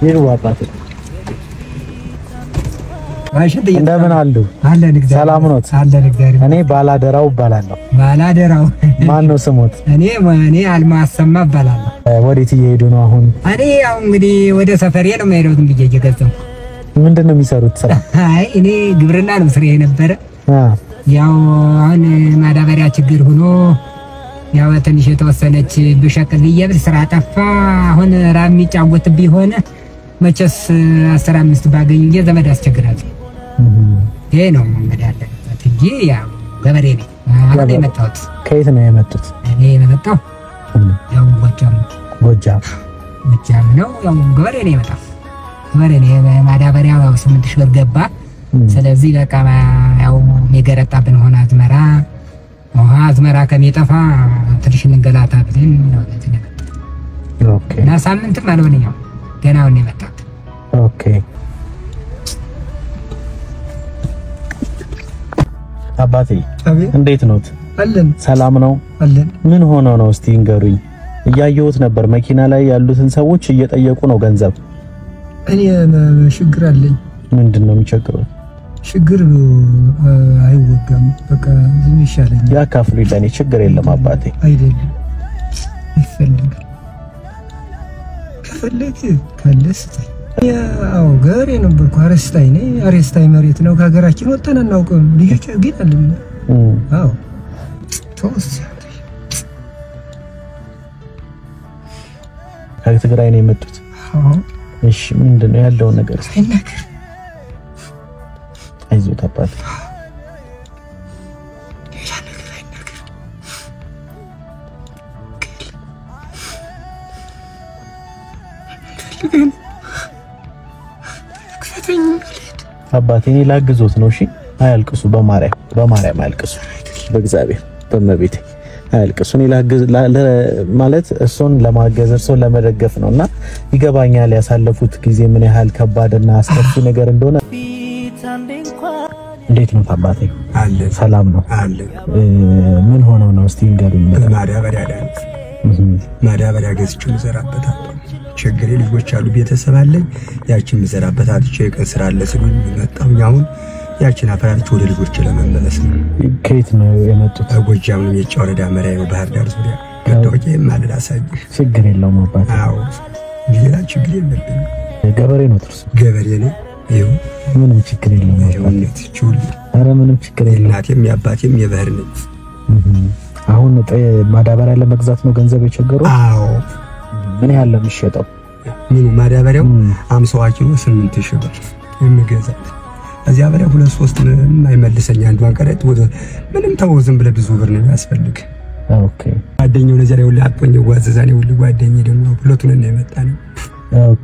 ይሩ አባቴ ዋሽንት እንደምን አሉ? አለን እግዚአብሔር ሰላም ኖት? አለን እግዚአብሔር እኔ ባላደራው እባላለሁ። ባላደራው ማን ነው ስሞት? እኔ እኔ አልማሰማ እባላለሁ። ወዴት እየሄዱ ነው አሁን? እኔ ያው እንግዲህ ወደ ሰፈሬ ነው የምሄደው ዝም ብዬ እየገዛሁ። ምንድን ነው የሚሰሩት ስራ? አይ እኔ ግብርና ነው ስራ የነበረ አ ያው አሁን ማዳበሪያ ችግር ሆኖ ያው ትንሽ የተወሰነች ብሸቅል ብዬ ብል ስራ ጠፋ። አሁን ራብ የሚጫወትብኝ ሆነ። መቼስ አስራ አምስት ባገኝ ጊዜ ዘመድ ያስቸግራል። ይሄ ነው እንግዲህ ያለበት እንጂ ያው ገበሬ ነኝ። አሁን ነው የመጣሁት ከየት ነው የመጡት? እኔ የመጣሁ ያው ጎጃም ነው። ጎጃም። ጎጃም ነው ያው ገበሬ ነው የመጣሁ ገበሬ ነው። ማዳበሪያ ያው ስምንት ሺህ ብር ገባ። ስለዚህ በቃ ያው የገረጣብን ሆነ አዝመራ ውሃ አዝመራ ከሚጠፋ ትንሽ እንገላታ ብለን ነው ለዚህ ነው የመጣሁት። ኦኬ እና ሳምንትም አልሆነኛው ገና አሁን ነው የመጣሁት። ኦኬ። አባቴ አቤት እንዴት ኖት? አለን ሰላም ነው? አለን። ምን ሆነው ነው እስቲ ንገሩኝ። እያየሁት ነበር መኪና ላይ ያሉትን ሰዎች እየጠየቁ ነው ገንዘብ። እኔ ም- ችግር አለኝ። ምንድን ነው የሚቸግሩት? ችግር እ፣ አይወጋም። በቃ ዝም ይሻለኛል። ያካፍሉ ለኔ ችግር የለም አባቴ። አይደለም ይፈልጋል። ከፈለግ ካለ ስጠኝ። ያው ገበሬ ነበርኩ። አረስታይ ነኝ። አረስታይ መሬት ነው። ከሀገራችን ወጥተን አናውቅም። ልጆች ግን አለን። እም፣ አዎ ተወስ ከትግራይ ነው የመጡት። አዎ እሺ ምንድን ነው ያለውን ነገር እስቲ አይናገር አይዞት አባቴ። ሌላ ነገር አይናገር። ፈልገን ክፈተኝ ልሂድ። አባቴ እኔ ላግዞት ነው። እሺ አያልቅሱ፣ በማርያም በማርያም አያልቅሱ፣ በእግዚአብሔር በመቤቴ አያልቅሱ። እኔ ላግዝ ላ- ለ- ማለት እሱን ለማገዝ እሱን ለመደገፍ ነው እና ይገባኛል ያሳለፉት ጊዜ ምን ያህል ከባድና አስከፊ ነገር እንደሆነ። እንዴት ነው አባቴ? አለ ሰላም ነው? አለ እ፣ ምን ሆነው ነው እስቲ ንገሩኝ። ማዳበሪያ ዳንክ እም፣ ማዳበሪያ ገዝቼ ምዘራበት አጣሁ። ችግሬ ልጆች አሉ፣ ቤተሰብ አለኝ። ያችን ምዘራበት አጥቼ የቀን ስራ አለ ስሉኝ መጣሁኝ። አሁን ያችን አፈራርቼ ወደ ልጆች ለመመለስ ነው። ከየት ነው የመጡት? ጎጃም ነው የጫ ወረዳ መራዊ ነው፣ ባህር ዳር ዙሪያ መታወቂያ ማለዳ አሳይህ። ችግር የለውም አባቴ። አዎ ሌላ ችግር የለብኝ። ገበሬ ነው እርሱ። ገበሬ ነኝ። ይኸው ምንም ችግር የለውም አባቴ። ይኸውነት ችውል ኧረ ምንም ችግር የለውም። የእናቴም የአባቴም የባህር ነኝ። እም፣ አሁን ጠ- ማዳበሪያ ለመግዛት ነው ገንዘብ የቸገረው? አዎ ምን ያህል ነው የሚሸጠው? ምኑ ማዳበሪያው እም፣ አምሳዋ ኪሎ ስምንት ሺህ ብር የምገዛት እዚያ በላይ ሁለት ሶስት ምንም አይመልሰኝ። አንዷን ቀረጥ ወደ ምንም ተወው፣ ዝም ብለህ ብዙ ብር ነው የሚያስፈልግ። ኦኬ ጓደኛው ነዚያ ላይ ሁሉ አቆኝ ጓዘዛኔ ሁሉ ጓደኛ ደግሞ ሁለቱን ነው የመጣ ነው። ኦኬ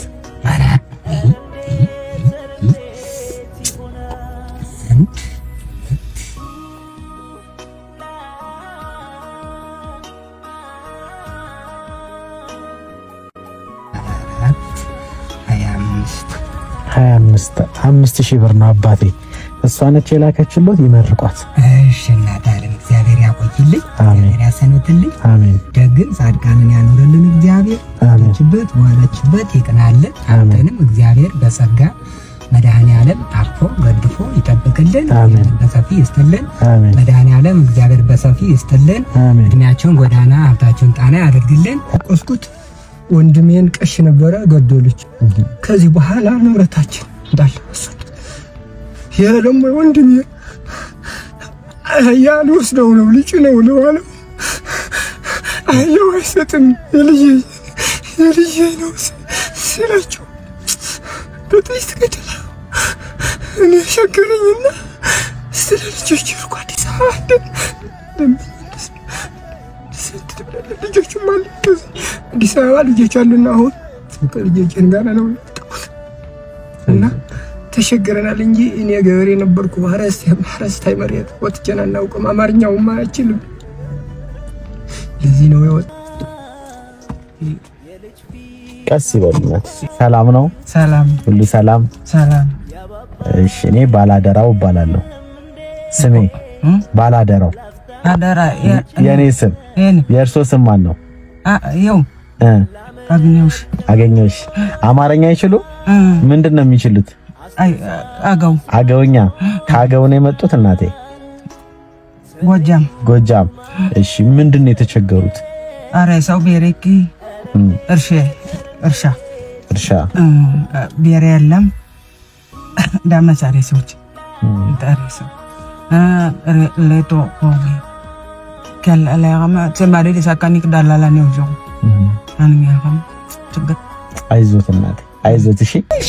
ሀያ አምስት ሀያ አምስት አምስት ሺህ ብር ነው አባቴ። እሷ ነች የላከችሎት። ይመርቋት። እሺ እናት አለም እግዚአብሔር ያቆይልኝ፣ አሜን። እግዚአብሔር ያሰንብትልኝ፣ አሜን ደግን ጻድቃንን ያኖርልን እግዚአብሔር አሜን ችበት በኋላችበት ይቅናልን። አሜን። አንተንም እግዚአብሔር በጸጋ መድኃኔ ዓለም አቅፎ ገድፎ ይጠብቅልን፣ አሜን። በሰፊ ይስጥልን። አሜን መድኃኔ ዓለም እግዚአብሔር በሰፊ ይስጥልን። አሜን እድሜያቸውን ጎዳና ሀብታቸውን ጣና ያደርግልን። ቆስኩት ወንድሜን ቀሽ ነበረ ገደሉች። ከዚህ በኋላ ንብረታችን እንዳለ ወሰዱት። ይሄ ደግሞ ወንድሜ አህያ ልወስደው ነው ልጭ ነው ለዋለው አህያው አይሰጥም የልጄ የልጄ ነው ሲላቸው በጥይት ገደላ። እኔ ሸገረኝና ስለ ልጆች ርኳ አዲስ አበባ ሄደን ለመመለስ ስንት ትብላለህ? ልጆችም አሉ ከዚህ አዲስ አበባ ልጆች አሉና አሁን ከልጆችን ጋር ነው የመጣሁት እና ተሸግረናል እንጂ እኔ ገበሬ ነበርኩ። ሀረስታይ መሬት ወጥቼን አናውቅም። አማርኛውም አይችልም። ለዚህ ነው የወጥ ቀስ ይበሉናት። ሰላም ነው ሰላም ሁሉ ሰላም? ሰላም እሺ እኔ ባላደራው እባላለሁ። ስሜ ባላደራው። አደራ የኔ ስም ይህን የእርሶ ስም ማን ነው? ይኸው እ አገኘሁሽ። አገኘሽ። አማርኛ አይችሉ? እ፣ ምንድን ነው የሚችሉት? አይ አገው አገውኛ። ከአገው ነው የመጡት እናቴ? ጎጃም ጎጃም። እሺ፣ ምንድን ነው የተቸገሩት? አረ ሰው ቤሬኪ እም፣ እርሻ እርሻ እርሻ። እ፣ ቤሬ የለም ዳመሳሬ ሰዎች እም፣ ዳሬ ሰው እ፣ ረ- ሌቶ ሆጌ ከለለያማ ሰማሪ ሊሳካኒክ ዳላላ ነው ጆ እም። አንሚያም ችግር አይዞት እናቴ፣ አይዞት። እሺ፣ እሺ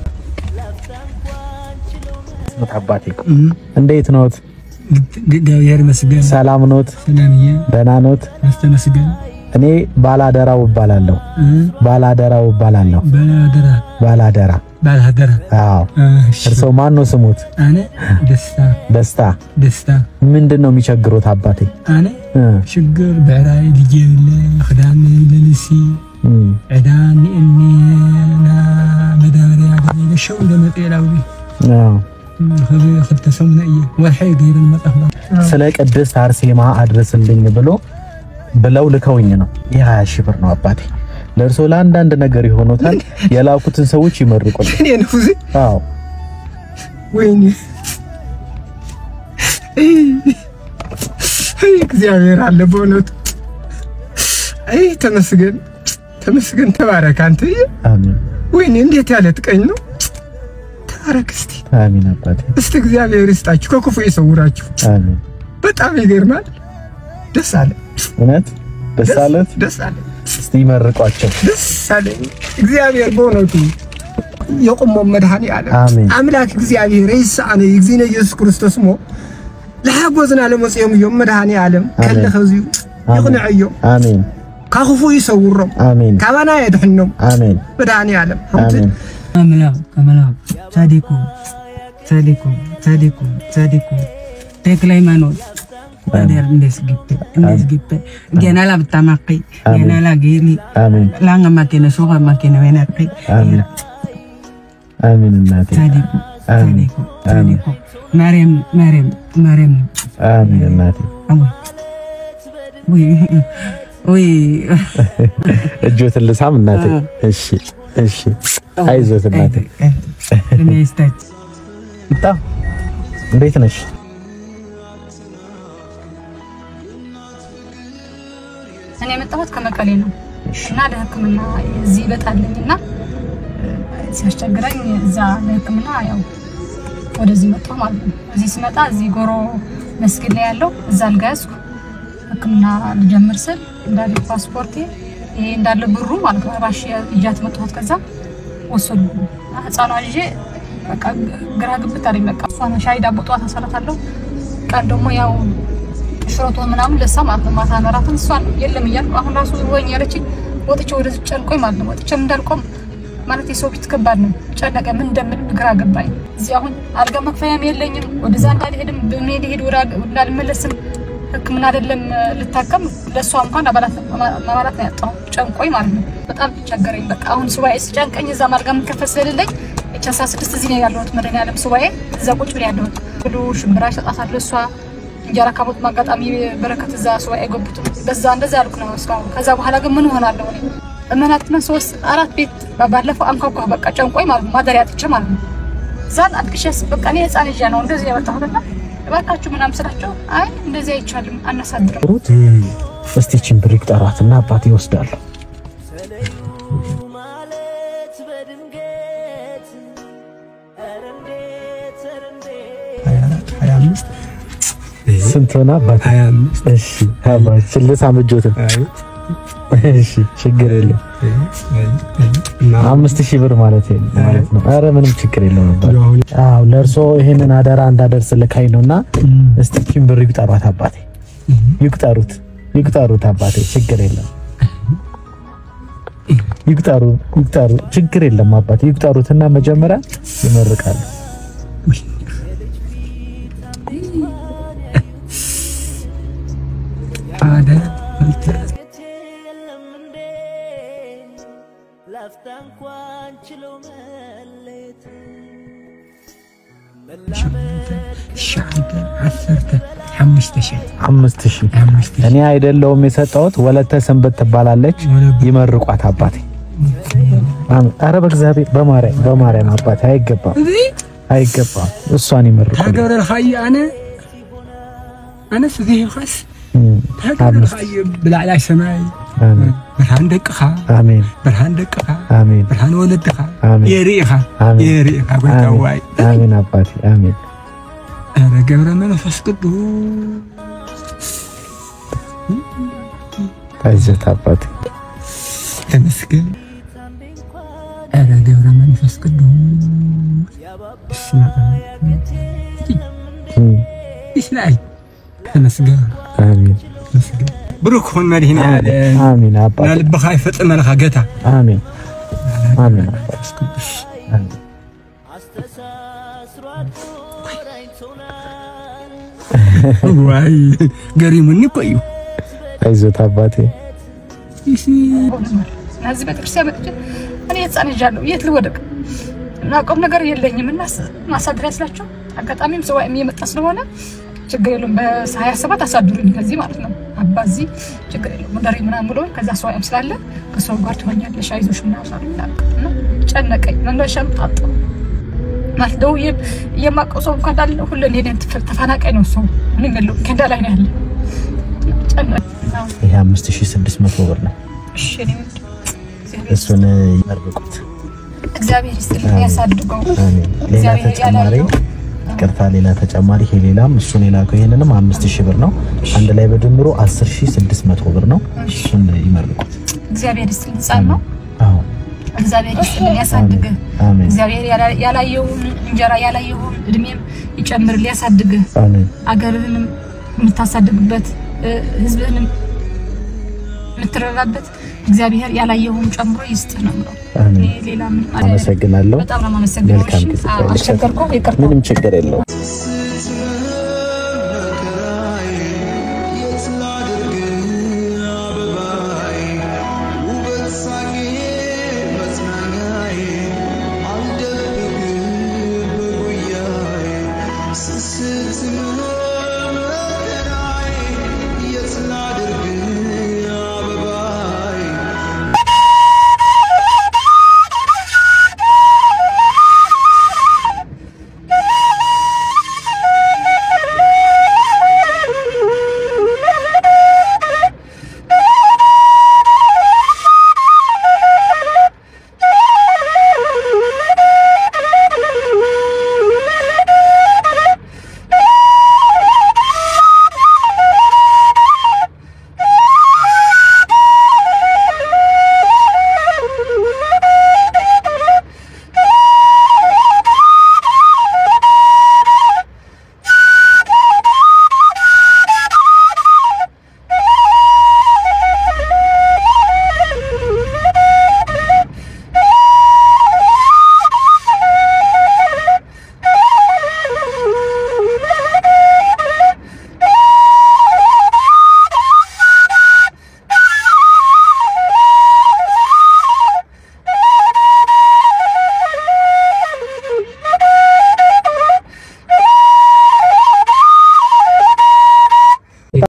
አባቴ እንዴት ኖት? እግዚአብሔር ይመስገን። ሰላም ኖት? ሰላምዬ ደህና ኖት? አስተመስገን። እኔ ባላደራው እባላለሁ። ባላደራው እባላለሁ። ባላደራ ባላደራ። ባላደራ አዎ። እርሶ ማን ነው ስሙት? አነ ደስታ ደስታ። ደስታ ምንድን ነው የሚቸግሩት አባቴ? አነ እ፣ ሽግር ብዕራይ ልጅ የብለ ክዳን ለልሲ እም፣ ዕዳን እኔና መዳበርያ ገለ ሸው ለመጤላዊ አዎ። ክልተ ሰሙነ እየ ወርሐይ ገይረን መጣፍ ስለ ቅድስት አርሴማ አድርስልኝ ብሎ ብለው ልከውኝ ነው። የሀያ ሺህ ብር ነው አባቴ። ለእርሶ ለአንዳንድ ነገር ይሆኑታል። የላኩትን ሰዎች ይመርቁልኝ። እኔ ነው እዚህ አዎ ወይኔ አይ እግዚአብሔር አለ በእውነቱ። አይ ተመስገን ተመስገን፣ ተባረክ አንተ። አሜን ወይኔ እንዴት ያለ ጥቀኝ ነው። ተባረክ እስቲ አሜን አባቴ እስቲ እግዚአብሔር ይስጣችሁ፣ ከክፉ ይሰውራችሁ። አሜን። በጣም ይገርማል። ደስ አለ እውነት ደስ አለት። ደስ አለ እስቲ ይመርቋቸው። ደስ አለኝ። እግዚአብሔር በእውነቱ የቆሞ መድኃኒ ዓለም አሜን። አምላክ እግዚአብሔር ይስአነ እግዚእነ ኢየሱስ ክርስቶስ ሞ ለሓጎዝና ለመጽኦም እዮም መድኃኒ ዓለም ከለ ከዚዩ ይቕንዕ እዮም አሜን ካኽፉ ይሰውሮም አሜን ካባና የድሕኖም አሜን መድኃኒ ዓለም አሜን። አምላክ አምላክ ጻዲቁ ጻዲቁ ጻዲቁ ጻዲቁ ተክለ ሃይማኖት ታዲያ እንዴስ ግቤ እንዴስ ግቤ ገናላ ብታማቂ ገናላ ጌኒ አሜን ላንጋ ማኬነ ሱqa ማኬነ ወናቂ አሜን አሜን እናቴ ጻዲቁ አሜን ጻዲቁ ጻዲቁ ማርያም ማርያም ማርያም አሜን እናቴ አወይ ወይ ወይ እጆትን ልሳም እናቴ። እሺ እሺ፣ አይዞት እናቴ። ለሚስታች ይጣ እንዴት ነሽ? እኔ የመጣሁት ከመቀሌ ነው እና ለሕክምና እዚህ ይበጣልኝ እና ሲያስቸግረኝ እዛ ለሕክምና ያው ወደዚህ መጣሁ ማለት ነው። እዚህ ስመጣ እዚህ ጎሮ መስጊድ ላይ ያለው እዛ አልጋ ያዝኩ ሕክምና ልጀምር ስል እንዳለ ፓስፖርቴ ይሄ እንዳለ ብሩ ማለት ነው ራሽ ይዣት መጣሁት። ከዛ ወሰዱ ህፃኗ ይዤ በቃ ግራ ግብት አለኝ። በቃ እሷን ሻይ ዳቦ ጠዋት አሰራታለሁ ቀን ደግሞ ያው ሽሮቶ ምናምን ለሳ ማለት ነው። ማታ መራትን እሷን የለም እያልኩ አሁን ራሱ ወኝ ያለችኝ ወጥቼ ወደ ጨንቆኝ ማለት ነው። ወጥቼ እንዳልቆም ማለት የሰው ፊት ከባድ ነው። ጨነቀ። ምን እንደምን ግራ ገባኝ። እዚህ አሁን አልጋ መክፈያም የለኝም። ወደዛ እንዳልሄድም በመሄድ ሄድ ወደ እንዳልመለስም ሕክምና አይደለም ልታከም ለእሷ እንኳን አባላት ማባላት ነው ያጣሁ። ጨንቆኝ ማለት ነው። በጣም ቸገረኝ። በቃ አሁን ሱባኤ ስጨንቀኝ እዛ አልጋ የምከፈል ስለሌለኝ ኤች አስራ ስድስት እዚህ ነው ያለሁት መድኃኒዓለም ሱባኤ እዛ ቁጭ ብሎ ያለሁት ብሎ ሽምብራ ይሰጣታል እሷ እንጀራ ካቦት ማጋጣሚ በረከት እዛ ሱባኤ ገቡትም በዛ እንደዛ ያልኩ ነው እስካሁን። ከዛ በኋላ ግን ምን ሆናለሁ እኔ እመናትና ሶስት አራት ቤት ባለፈው አንኳኳ በቃ ጨንቆኝ ማለት ነው ማደሪያ ጥቼ ማለት ነው። እዛን አልቅሼስ በቃ እኔ ህፃን ልጅ ነው እንደዚህ የመጣሁትና እባካችሁ ምናምን ስላቸው አይ እንደዚህ አይቻልም አናሳድርም ሩት እስቲ ቺን ብር ይቁጠሯትና አባቴ ይወስዳሉ። ሀያ አምስት ስንት ሆነ አባቴ? እሺ አባቴ ችልስ አምጆትን እሺ ችግር የለም። አምስት ሺህ ብር ማለት ማለት ነው። አረ ምንም ችግር የለውም ነበር። አዎ ለእርሶ ይሄንን አደራ እንዳደርስ ልካኝ ነውና እስቲ ቺን ብር ይቁጠሯት አባቴ። ይቁጠሩት ይቁጠሩት አባቴ ችግር የለም። ይቁጠሩ ይቁጠሩ ችግር የለም አባቴ ይቁጠሩትና መጀመሪያ ይመርቃሉ። አደራ ሸዓተ ዓሰርተ አምስት ሺህ አምስት ሺህ አምስት ሺህ እኔ አይደለሁም የሰጠሁት፣ ወለተ ሰንበት ትባላለች። ይመርቋት አባቴ። አሜን። ኧረ በእግዚአብሔር በማርያም በማርያም አባቴ አይገባም፣ አይገባም። እሷን ይመርቁ። ታገብረልካዮ ኣነ ኣነስ እዚ ኸስ እም፣ ታገብረልካዮ ብላዕላይ ሰማይ አሜን ብርሃን ደቅኻ አሜን ብርሃን ደቅኻ አሜን ብርሃን ወለድኻ አሜን። የርእኻ አሜን። የርእኻ ጎይታዋይ አሜን አባቴ አሜን። ኧረ ገብረ መንፈስ ቅዱስ አይዞት አባቴ ተመስገን ኧረ ገብረ መንፈስ ቅዱስ እስማ እም፣ ይስናይ ተመስገን አሜን ተመስገን ብሩክ ሁን መድህና ዓለም አሜን አባቴ ናልብኻ ይፈፅመልኻ ገታ አሜን አሜን አባቴ አሜን። ዋይ ገሪሙኒ እኮ እዩ አይዞት አባቴ እዚህ ቤተክርስቲያን መጥቼ እኔ ህፃን ይዣለሁ የት ልወደቅ እናቆም ነገር የለኝም እና ማሳደሪያ ስላቸው አጋጣሚም ሰው እየመጣ ስለሆነ ችግር የለውም በሀያ ሰባት አሳድሩኝ ከዚህ ማለት ነው አባ እዚህ ችግር የለውም ወደሪ ምናምን ብሎ ከዛ ሰዋይም ስላለ ከሰው ጋር ትሆኛለሽ አይዞሽ ምናምን አሉኝ እና ጨነቀኝ መመሻም ታጣሁ ማለት ደውዬ የማውቀው ሰው እንኳን እንዳለ ሁሉ እኔ ተፈናቃይ ነው ሰው ምንም የለውም ከንዳ ላይ ነው ያለ ጨነቀኝ ይሄ 5600 ብር ነው። እሺ እኔ ውድ እግዚአብሔር እሱን ይመርቁት። እግዚአብሔር ይስጥልኝ ያሳድገው። አሜን። ሌላ እግዚአብሔር ተጨማሪ ያላየው ይቅርታ፣ ሌላ ተጨማሪ ይሄ ሌላም እሱን የላከው ይሄንንም 5000 ብር ነው። አንድ ላይ በድምሩ 10600 ብር ነው። እሱን ይመርቁት። እግዚአብሔር ይስጥልኝ። ሕፃን ነው። አዎ እግዚአብሔር ይስጥልኝ ያሳድግህ። አሜን እግዚአብሔር ያላ- ያላየውን እንጀራ ያላየውን እድሜም ይጨምርልህ ያሳድግህ። አሜን አገርህንም የምታሳድግበት እ፣ ህዝብህንም የምትረዳበት እግዚአብሔር ያላየውን ጨምሮ ይስጥህ ነው የምለው። አሜን። እኔ ሌላ ምን አይደለም። አመሰግናለሁ። በጣም ነው የማመሰግነው። መልካም እሺ፣ ጊዜ አዎ፣ አስቸገርኩህ፣ ይቅርታ። ምንም ችግር የለውም።